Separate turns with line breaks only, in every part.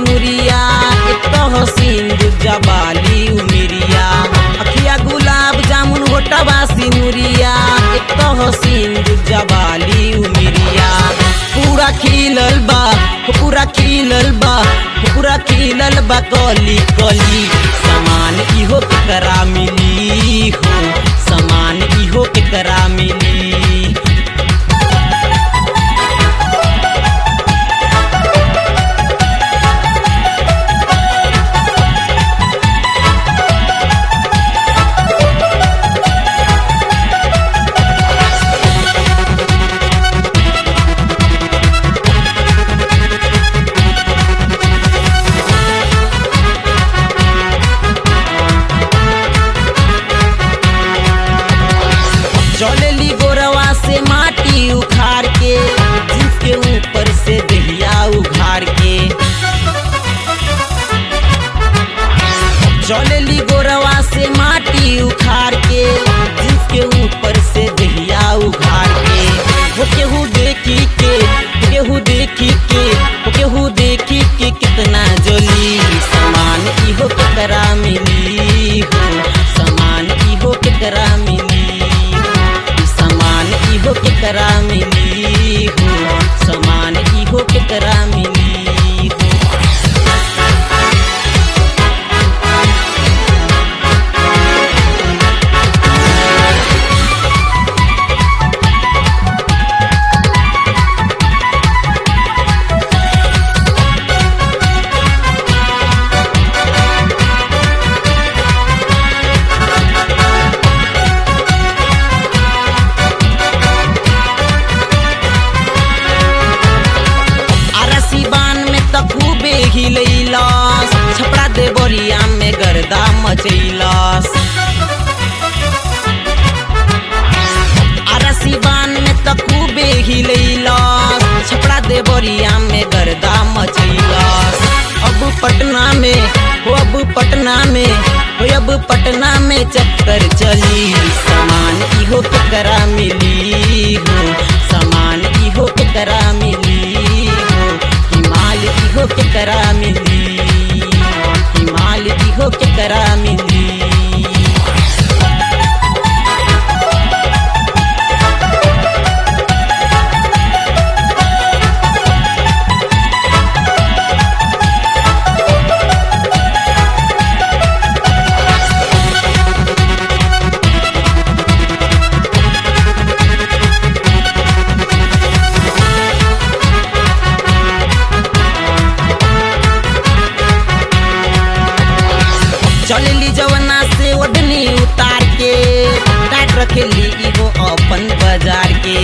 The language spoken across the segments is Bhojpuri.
सिनुरिया एक तो हसीन दूजा बाली उमिरिया अखिया गुलाब जामुन होटवा सिनुरिया एक तो हसीन दूजा बाली उमिरिया पूरा खिलल बा हो पूरा खिलल बा हो पूरा खिलल बा कली कली समान इहो केकरा मिली हो समान इहो केकरा मिली चलेली गोरवा से माटी उखाड़ के जिसके ऊपर से दहिया उघाड़ के चलेली गोरवा से माटी उखाड़ के जिसके ऊपर से दहिया उघाड़ के वो केहू देखी के केहू देखी के वो केहू देखी के कितना जली समान इहो केकरा मिली हो समान इहो केकरा मिली समान इहो केकरा मिली हो समान इहो केकरा मिली हो अरसी बान में त खूबे हिलैलस छपड़ा दे बोरिया में गर्दा मचैलस अरसी बान में त खूबे हिलैलस छपड़ा दे बोरिया में गर्दा मचैलस अब पटना में हो अब पटना में हो अब पटना में चक्कर चली समान इहो केकरा मिली हो समान इहो केकरा मिली हो हिमाल इहो केकरा मिली हिमाल इहो केकरा मिली चलली जवना से ओढ़नी उतार के काट रखेली इहो अपन बाजार के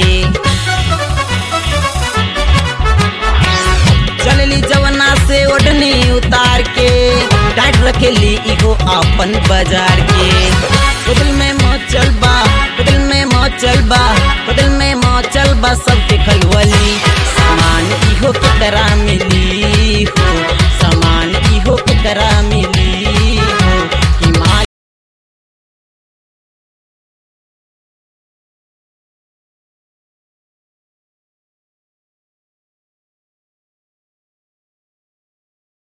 चलली जवना से ओढ़नी उतार के काट रखेली इहो अपन बाजार के बदल में मचल बा बदल में मचल बा बदल में मचल बा सबके खलवली सामान इहो केकरा मिली